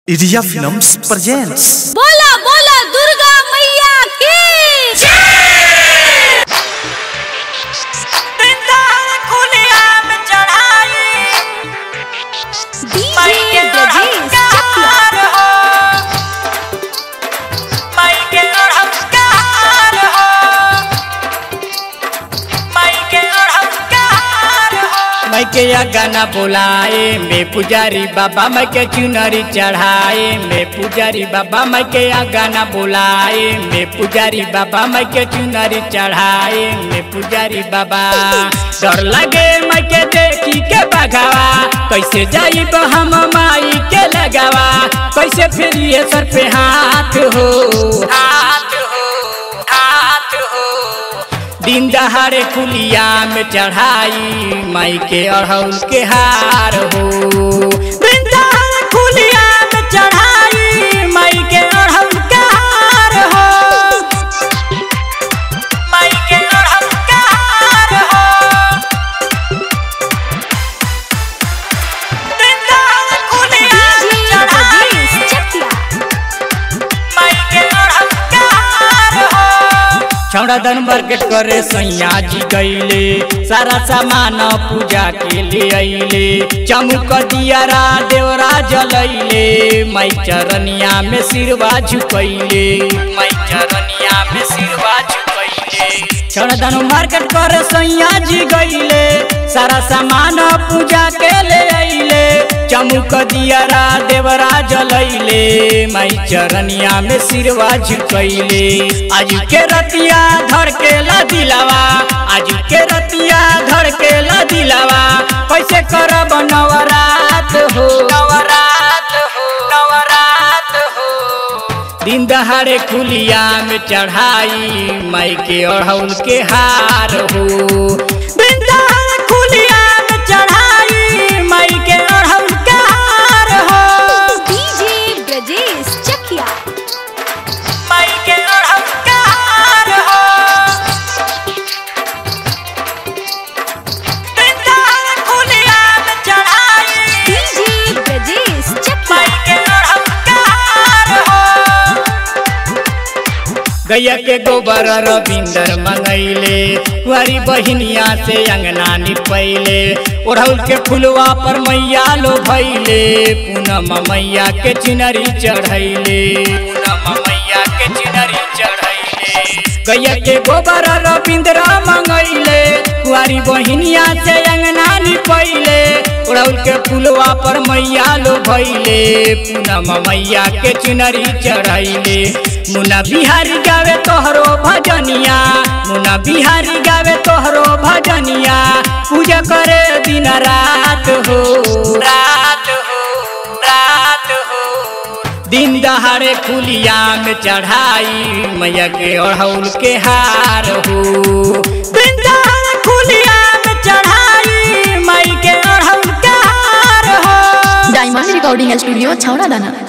Iria Films presents बोला बोला दुर्गा मैया की डीजे ब्रजेश चकिया मैं के या गाना बोलाए मैं पुजारी बाबा मैं के चुनरी चढ़ाए मैं पुजारी बाबा मैं के या गाना बोलाए मैं पुजारी बाबा मैं के चुनरी चढ़ाए मैं पुजारी बाबा डर लगे मैं के देखी के बगावा कैसे जाइब हम माई के लगावा कैसे फिर ये सर पे हाथ हो हाथ हो हाथ हो दिन दहाड़े कुलिया में चढ़ाई माई के अड़हुल के हार हो दिन दहाड़े कुलिया में चढ़ाई माई के अड़हुल के हार हो माई के अड़हुल के हार हो दिन दहाड़े कुलिया में डीजे ब्रजेश चढ़ाई चकिया छौड़ा दन मार्केट करे सैया जी गईले सारा सामान पूजा के ले अइले चमुक दियारा देवरा जलैले माई चरनिया में सिरवा झुकैले माई चरनिया में सिरवा झुकैले छौड़ा दन मार्केट करे सैया जी गईले सारा सामान पूजा के ले अइले चमुक दियारा देवरा जलैले माई चरनिया में सिरवा झुकैले आज के रतिया धर के ला दिलावा आज के रतिया धर के ला दिलावा कैसे करब नवरात हो नवरात हो नवरात हो दिन दहाड़े खुलिया में चढ़ाई माई के अड़हुल के हार हो दिन दहाड़े खुलिया में चढ़ाई माई के अड़हुल के हार हो डीजे ब्रजेश चकिया माई के अड़हुल के हार हो दिन दहाड़े खुलिया में चढ़ाई डीजे ब्रजेश चकिया गैया के गोबर रविंदर मंगैले कुआरी बहिनिया से अंगना निपैले ओढ़ौल के फुलवा पर मैया लो भैले पूनम मैया के चिनरी चढ़ैले पूनम मैया के चिनरी चढ़ैले गैया के गोबर रविंदर मंगैले कुआरी बहिनिया से अंगना निपैले ओढ़ौल के फुलवा पर मैया लो भैले पूनम मैया के चुनरी चढ़ैले मुना बिहारी गावे तोहरो भजनिया मुना बिहारी गावे तोहरो भजनिया पूजा करे दिन रात हो रात हो रात हो दिन दहाड़े खुलिया में चढ़ाई मैया के अड़हुल के हार हो दिन दहाड़े खुलिया में चढ़ाई माई के अड़हुल के हार हो डायमंड रिकॉर्डिंग स्टूडियो छावड़ा दाना